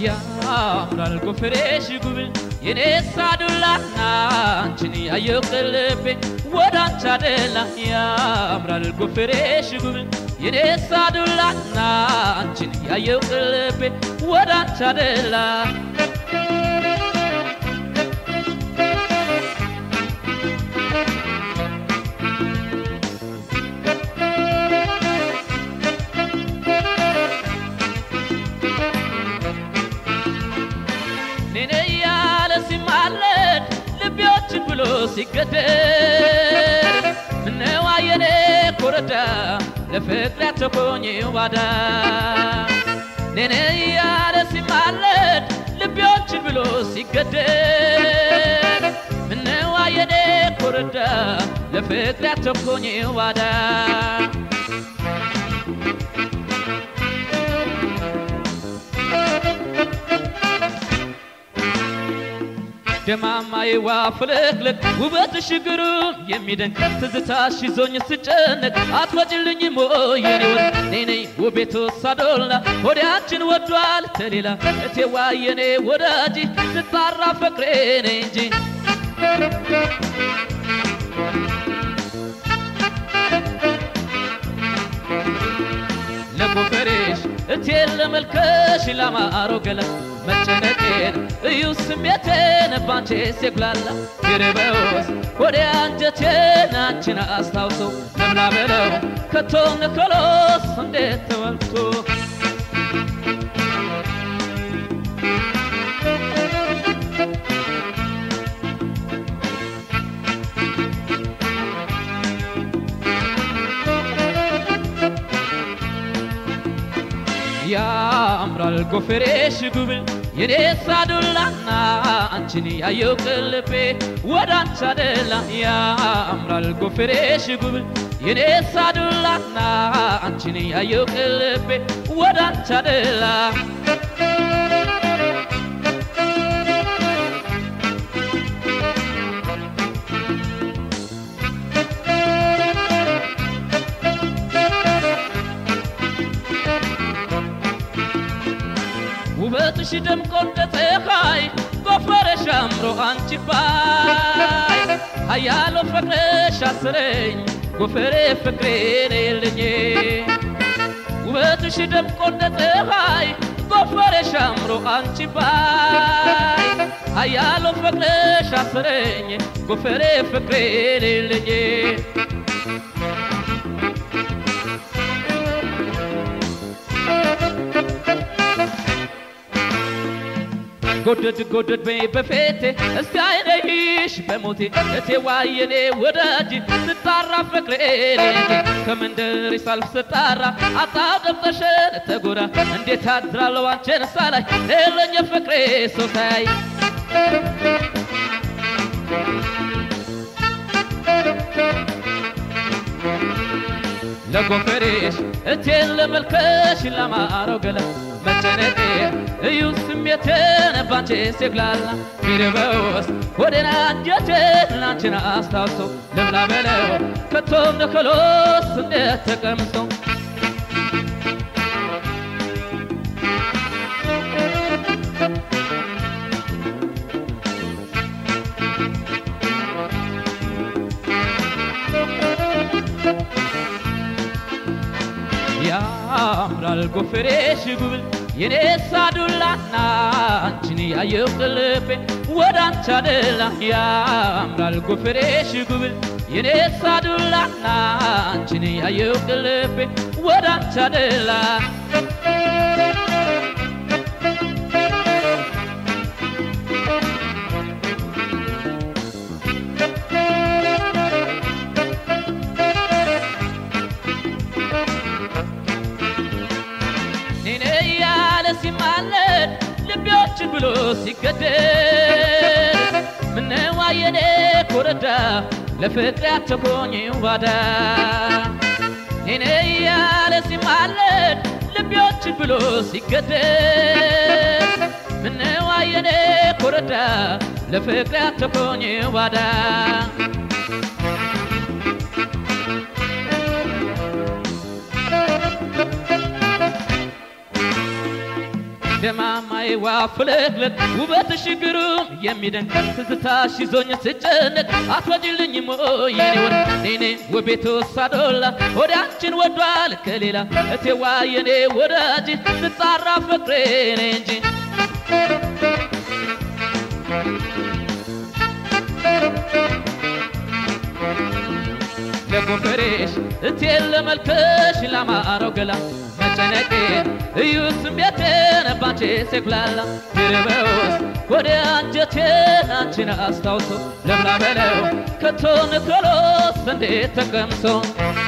ያምራል ጎፈሬሽ ጉብል የኔ ሳዱላና አንቺን ያየው ቅልቤ ወደ አንቺ አደላ ያምራል ጎፈሬሽ ጉብል የኔ ሳዱላና አንቺን ያየው ቅልቤ ወደ አንቺ አደላ ኔኔ እያለ ሲማለድ ልቤዎችን ብሎ ሲገደል ምነዋ የኔ ኮረዳ ለፍቅር ያተኮኝ ባዳ ኔኔ እያለ ሲማለድ ልቤዎችን ብሎ ሲገደል ምነዋ የኔ ኮረዳ ለፍቅር ያተኮኝ ባዳ ደማማይዋ ፍልቅልቅ ውበትሽ ግሩም የሚደንቅ ትዝታሽ ይዞኝ ስጨነቅ አትወጭልኝ ሞየኔ ወድ ኔኔ ውቤቱ ሳዶላ ወዲያችን ወዷል ተሌላ እቴዋ የኔ ወዳጅ ስጣራ ፍቅሬ ኔ እንጂ ለጎፈሬሽ እቴን ለመልከሽ ላማረው ገላ መጨነቄን እዩ ስሜቴን ባንቺ ሲጉላላ ይርበውስ ወደ አንጀቴን አንቺን አስታውሰው ለምላ በለው ከቶ ንኮሎስ እንዴት ተወልቶ ያምራል ጎፈሬሽ ጉብል የኔ ሳዱላና አንቺን ያየው ቅልቤ ወደ አንቺ አደላ ያምራል ጎፈሬሽ ጉብል የኔ ሳዱላና አንቺን ያየው ቅልቤ ወደ አንቺ አደላ ውበትሽ ደምቆ እንደ ፀሐይ ጎፈረሽ አምሮ አንቺ ባይ ሀያሎ ፍቅርሽ አስረኝ ጎፈሬ ፍቅሬ ነይልኝ ውበትሽ ደምቆ እንደ ፀሐይ ጎፈረሽ አምሮ አንቺ ባይ ሀያሎ ፍቅርሽ አስረኝ ጎፈሬ ፍቅሬ ነይልኝ ጎደድ ጎደድ በይ በፌቴ እስቲ አይነይሽ በሞቴ እቴ ዋየኔ ወዳጅ ስጣራ ፍቅሬ ከመንደር ሳልፍ ስጣራ አጣው ደብጠሸን ተጎዳ እንዴት አድራለሁ አንቺን ሳላይ ሌለኝ ፍቅሬ ሰው ሳያይ ለጎፈሬሽ እቴን ለመልከሽ ለማረው ገላ መጨነቄ እዩ ስሜቴን ባንቺ ሲጉላላ ቢርበውስ ወደና አንጀቴን ላንቺን አስታውሶ ልብላ በለው ከቶም ነከሎስ እንዴት ተቀምሶ ያምራል ጎፈሬሽ ጉብል የኔ ሳዱላና አንቺን ያየው ቅልቤ ወደ አንቺ አደላ ያምራል ጎፈሬሽ ጉብል የኔ ሳዱላና አንቺን ያየው ቅልቤ ወደ አንቺ አደላ ኔኔ እያለ ሲማለድ ልቤዎችን ብሎ ሲገደል ምነዋ የኔ ኮረዳ ለፍቅር ያተኮኝ ባዳ ኔኔ እያለ ሲማለድ ልቤዎችን ብሎ ሲገደል ምነዋ የኔ ኮረዳ ለፍቅር ያተኮኝ ባዳ እንደ ማማዬ ዋ ፍለቅለቅ ውበትሽ ግሩም የሚደንቅ ትዝታሽ ይዞኝ ስጨነቅ አትወጪልኝም ወይ የኔ ወድ ኔኔ ውቤቱ ሳዶላ ወደ አንቺን ወዷል ከሌላ እቴዋ የኔ ወዳጅ ስጣራ ፍቅሬ ነኝ እንጂ ለጎፈሬሽ እቴን ለመልከሽ ላማረው ገላ መጨነቄ እዩ ስሜቴን ባንቺ ሴኩላላ ድርበውስ ወደ አንጀቴን አንቺን አስታውሶ ለምላ በለው ከቶ ንኮሎስ እንዴት ተቀምሶ